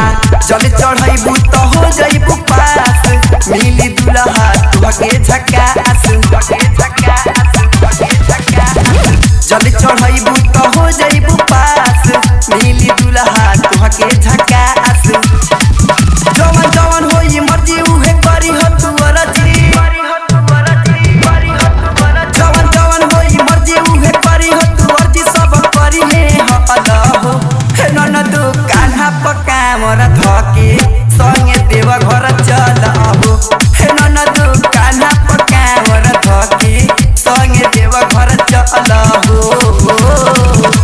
जल चढ़ैबू त हो जइबू पास मिली दुल्हा तुहके झकास तुहके झकास तुहके झकास जल चढ़ैबू त हो जइबू पास मिली दुल्हा तुहके झकास जवन जवन होई मर्जी उहे करी हो तू अरजी जवन जवन होई मर्जी उहे करी हो तू अर्जी सब करी हे हलो हे ननदु कान्हा पका मोर धके संगे देव घर चल हो हे ननदु कान्हा पका मोर धके संगे देव घर चल हो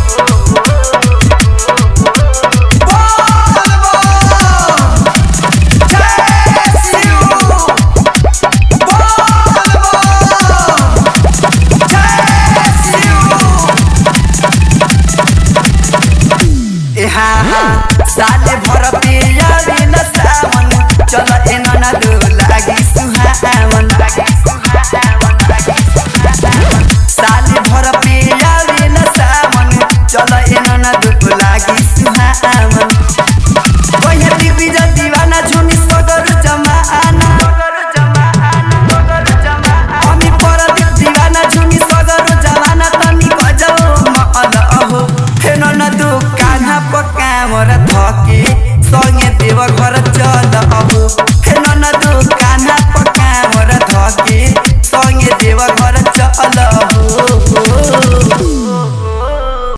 साले भर पे यारिन सावन चल एन न दो लागि सुहावन लागि सुहावन लागि सुहावन साले भर पे यारिन सावन चल एन न दो लागि सुहावन कोही दिबी ज दीवाना झुनी सगर जमाना सगर जमाना सगर जमाना हामी पर दीवाना झुनी सगर जमाना तनी गजो मअल हो हे न न दो कान्हा पका मोर थके सँगे देव घर